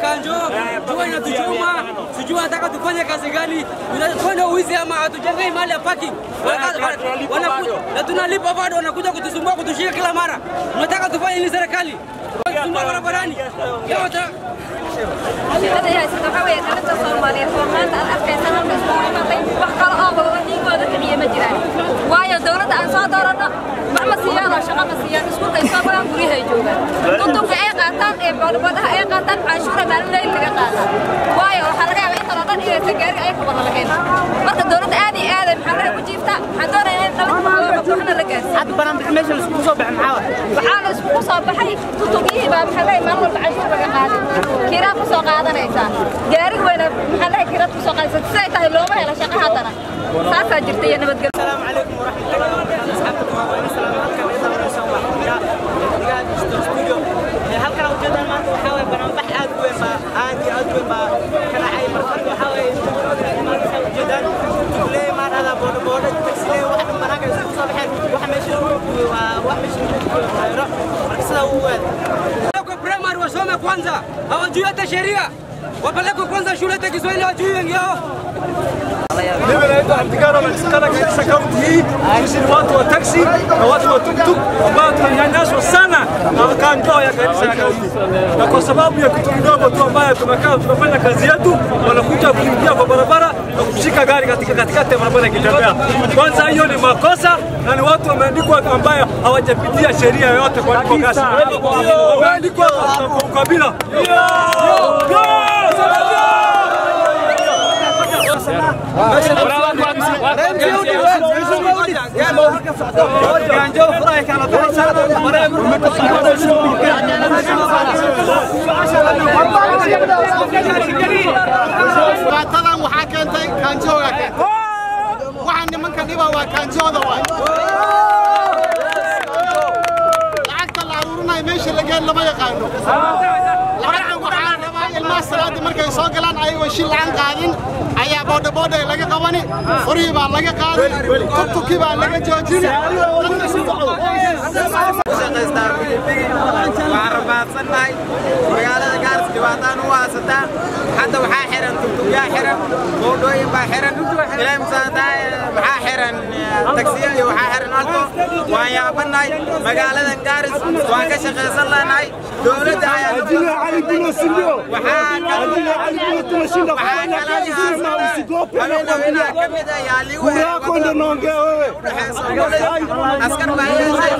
kanjo, jua inatuchoma, sijui wanataka tufanye kazi gani, tunafanya uwizi ama hatujengei mahali ya parking. Wanakuja- wanakuja na tunalipa bado, wanakuja kutusumbua, kutushika kila mara. Tunataka tufanye nini serikali? Kusumbua barabarani. Leo wata- shirkada haysata waxaa weeye dhalinta soomaaliyeed oo maanta aad arkaysa halka iskugu imatay wax kale oo badan dhiigooda kiciye ma jiraan waayo dowladda aan soo dooranno wax ma siiyaan oo shaqo ma siiyaan iskuulkay soo bagaan guryahay joogaan tuntunka ay qaataan ee boodhboodhaha ay qaataan canshuura maalin leyl laga qaataa waayo waxaa laga yaabaa intan oo dhan inaysan gaariga ay kabada lagayn marka dowladda aad iyo aad ay maxaa laga ku jiiftaa waxaan doonayaa in dhalinta waxna la gaarsiiyo hadda banaan meesha la iskugu soo baxay maxaa waay waxaa la iskugu soo baxay tutugiyihii baa maxaa leeyahay maalin walba canshuur laga qaaday kiraa ku soo qaadanaysaa gaarig weyna maxaa leeyahay kiraad ku soo qaadaysaa siday tahay looma helo shaqo haddana saasaa jirta iyo nabadgelyo السلام عليكم ورحمة الله وبركاته أصحابكم وأنا السلام عليكم إذا أنا سوى حميرة قاعد استوديو halkan aan ujeedaan maanta waxaa waye banaanbax aad u weyn baa aad iyo aad u weyn baa ka dhacay marka waxaa waye maanta saa ujeedaan tugle maadhada boodho boodho tagsile wax dhan banaanka isugu soo baxeen waxa meesha lagu gubo waa wax meesha lagu gubo khayro marka sidaa uu waad Wapelekwe primary wasome kwanza, hawajui hata sheria. Wapelekwe kwanza shule hata Kiswahili hawajui wengi wao. Mimi naitwa Abdikana napatikana katika kaunti hii. Sisi ni watu wa taksi na watu wa tuktuk ambao tunanyanyaswa sana na kanjo ya kanisa ya kaunti, na kwa sababu ya kitu kidogo tu ambayo tumekaa tunafanya kazi yetu, wanakuja kuingia kwa barabara na kushika gari katika katikati ya barabara ikitembea. Kwanza hiyo ni makosa na ni watu wameandikwa ambayo hawajapitia sheria yoyote kwa kwa kasi, wameandikwa kwa ukabila. dhibaatadan waxaa keentay kaanjooga keentay waxaa nimanka dhiba waa kaanjooda waay lacagta la aruurinayo meesha lageen lama yaqaano lacagta waxaa rabaa ilmaha salaadii markay soo galaan ayagoo shil lacan qaadin ayaa boodha boodha laga qabani furihii baa laga qaaday tuktukii baa laga joojin waxaan rabaadsannahay magaalada gaaris dhibaataan u haysataa hadda waxaa xiran tugtugyaa xiran boodhooyin baa xiran ilaahay musaadaay maxaa xiran tagsiya iyo waxaa xiran alto waan yaabannahay magaaladan gaaris waan ka shaqaysan leenahay dowladda ayaa waxaa kalaa ka mid ah yaa liigu askar baa yeeshay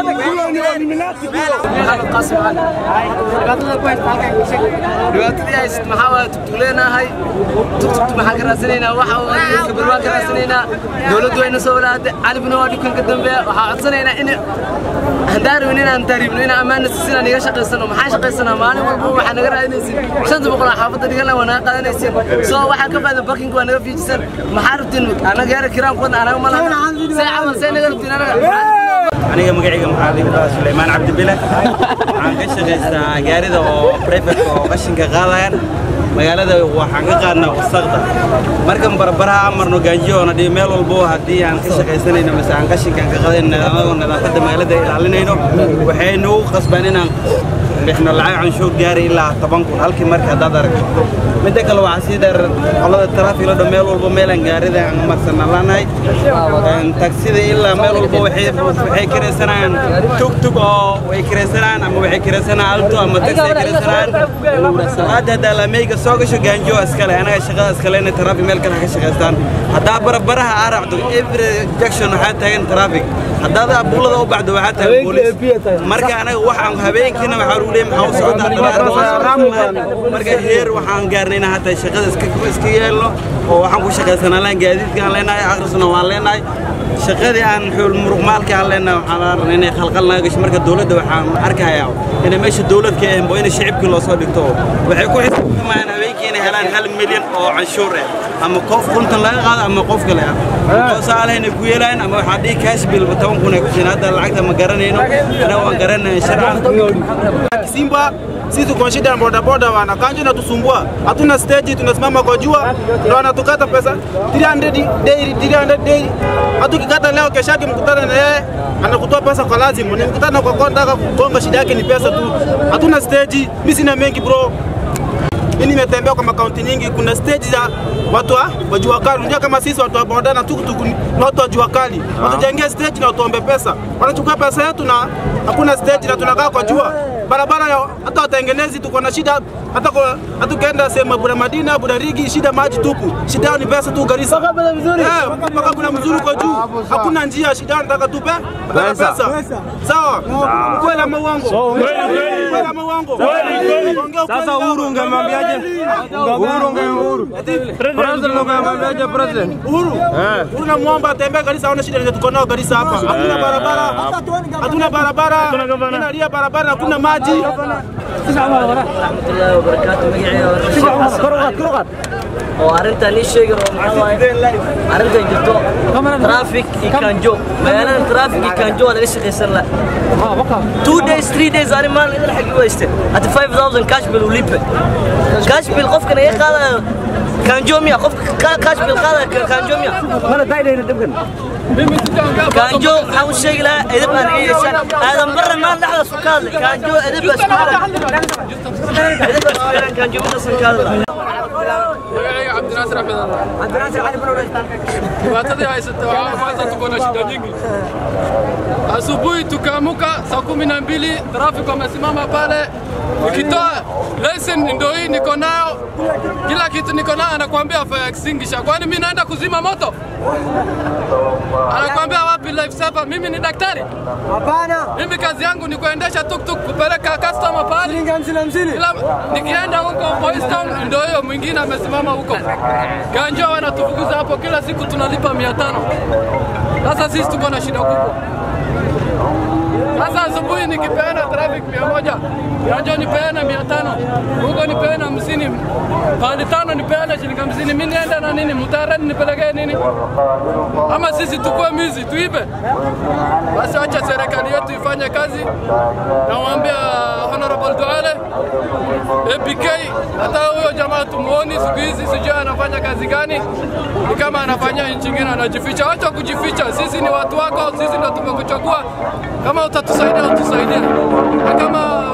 dhibaatadii hayst maxaa waaye tugtugleenahay tugtugtu maxaa ka raasanaynaa waxa kabarwaan ka raasanaynaa dowladdu wayna soo walaade calibna waa dhukanka dambe waxaa codsanaynaa in haddaan rabin inaan taariibno inaan ammaana siisin aan iga shaqaysano maxaan shaqaysanaa maalin walba waxaa naga raadinaysin shanta boqol oo xaafadda dhigan waa naga qaadanaysin soo waxaa ka baada barkinka waa naga fiijisan maxaa rabtiin anaga yara kiraan kuwadna anaga malana see camal see naga rabtiin anaga aniga magacayga maxaa la yidhahdaa Suleymaan Cabdi Bile waxaan ka shaqaystaa gaarida oo private oo qashinka qaadayaan magaalada waxaan ka qaadnaa wasaqda markan barbaraha amarno gaanjiyoona dhibi meel walbo haddii aan ka shaqaysanayno mise aan qashinkan ka qadayn nidaamada nadaafadda magaalada ilaalinayno waxay nagu qasbaan inaan bixno lacag canshuur gaari ilaa toban kun halkii marka haddaad aragto midda kale waxaa sii dheer qolada taraafikla dhan meel walbo meelaan gaarida aan marsanaan laanahay tagsida ilaa meel walbo waxay waxay kiraysanayaan tug tug oo way kiraysanayaan ama waxay kiraysanayaan alto ama taxi ay kiraysanayaan salaada haddaa laameyga soo gasho gaanjo iskale anaga shaqada iskale inay taraafik meel kale ka shaqaystaan haddaa barabaraha aa raacdo every junction waxaa taagan taraafik haddaad abuulada u bacdo waxaa taagan boolis marka anaga waxaan habeenkiina waxaa lagu leeyahay maxaa u socdaa marka heer waxaan gaarnay inaan hataa shaqada iska iska yeelno oo waxaan ku shaqaysanaa laan gaadiidka aan leenahay akhrisna waan leenahay shaqadii aan xuul muruq maalka aan leenahay waxaan rabnaa inay khalqal naga gasho marka dowladda waxaan arkayaa inay meesha dowlad ka ahayn bo in shicibkii loo soo dhigto waxay ku xisaabtamayaan habeenkii inay helaan hal milyan oo canshuur ah ama qof kuntan laga qaado ama qof kale ah hoosaale inay ku yeelaan ama waxaa dhihi cash bill toban kun ay ku siin hadda lacagta ma garanayno anaga waan garanaya sharcan Simba sisi tuko shida ya bodaboda wana kanjo inatusumbua, hatuna stage, tunasimama kwa jua, ndio wanatukata pesa 300 daily, 300 daily. Hata ukikata leo, kesho yake mkutana na yeye anakutoa pesa kwa lazima, ni mkutana kwa kwa nataka kugonga, shida yake ni pesa tu, hatuna stage. Mimi sina mengi bro, Mimi nimetembea kwa makaunti nyingi, kuna stage za watu wa wa jua kali. Unajua kama sisi watu wa boda na tukutuku ni watu wa jua kali, watujengee stage na watuombe pesa, wanachukua pesa yetu na hakuna stage na tunakaa kwa jua barabara ya- hata watengenezi tuko na shida hata kwa hata ukienda sehemu ya Bura Madina, Bura Rigi, shida maji tupu, shida yao ni pesa tu Garissa. Mpaka Bura mzuri, eh, mpaka Bura mzuri kwa juu, hakuna njia, shida yao nataka tupe nataka pesa. Sawa, kweli ama uongo? Kweli ama uongo? Ongea ukweli Sasa Uhuru leo. ungemwambiaje? Uhuru ungemwambiaje? President ungemwambiaje president? Uhuru, Uhuru namwomba atembee Garissa, aone shida yenye tuko nao Garissa hapa. Hatuna barabara, hatuna barabara, tunalia barabara, hakuna maji. warahmatullaahi wabarakaatu magacayga oo arrintan ii sheegi oo maxaa waaye arrintan jirto traffic iyo kanjo magaalada traffic iyo kanjo waa laga shaqaysan la two days three days ani maalin idin xagii wayste hata 5000 cash bill ulipe cash bill qofkan iga qaadayo kanjo miya qofka ka- cash bill qaadayo kanjo miya kanjo waxaan u sheegi lahaa edib aan iga yeeshaan aadan barre maan dhexdaas ku ka hadlay kanjo edib baa isku xiran edib baa isku xiran kanjo midaasan ka hadlay Magacayga Cabdinaasir Axmed Allah. Dhibaatadii haysata waxaa kwanza tuko na shida nyingi. Asubuhi tukaamuka saa kumi na mbili trafiki wamesimama pale, nikitoa lesson ndio hii niko nayo, kila kitu niko nayo, anakuambia fire extinguisher. Kwani mimi naenda kuzima moto? Anakuambia wapi life saver? Mimi ni daktari? Hapana. Mimi kazi yangu ni kuendesha tuktuk kupeleka customer pale. Shilingi hamsini hamsini. Ila nikienda huko Boys Town ndio hiyo mwingine amesimama huko. Ganjo wanatufukuza hapo kila siku tunalipa 500. Sasa sisi tuko na shida kubwa. Sasa asubuhi nikipeana traffic mia moja Ganjo nipeana mia tano huko nipeana hamsini pande tano nipeana shilingi hamsini mi niende na nini mtarani nipelekee nini ama sisi tukue mizi tuibe basi wacha serikali yetu ifanye kazi nawaambia honorable Duale APK hata huyo jamaa tumuoni siku hizi sijui anafanya kazi gani ni kama anafanya nchi ingine anajificha acha kujificha sisi ni watu wako sisi ndio tumekuchagua kama utatusaidia utusaidie na kama